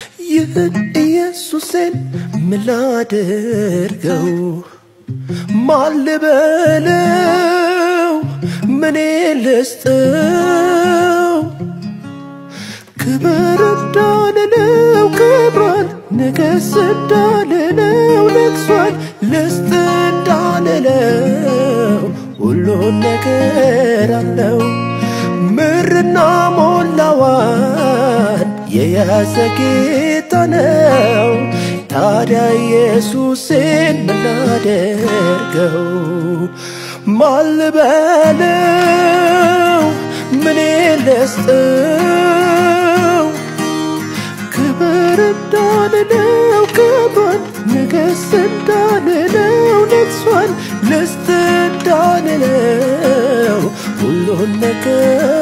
ይህን ኢየሱሴን ምላድርገው ማልበለው ምኔ ልስጠው ክብር እንዳልለው ክብሯል ንገስ እንዳልለው ነግሷል ልስጥ እንዳልለው ሁሉን ነገር አለው ምርና ሞላዋን የያዘ ጌታ ነው። ታዲያ ኢየሱስን ምናደርገው ማልበለው ምኔ ልስጠው ክብር እንዳልለው ክብሯን ንገስ እንዳልለው ነግሷል ልስጥ እንዳልለው ሁሉን ነገር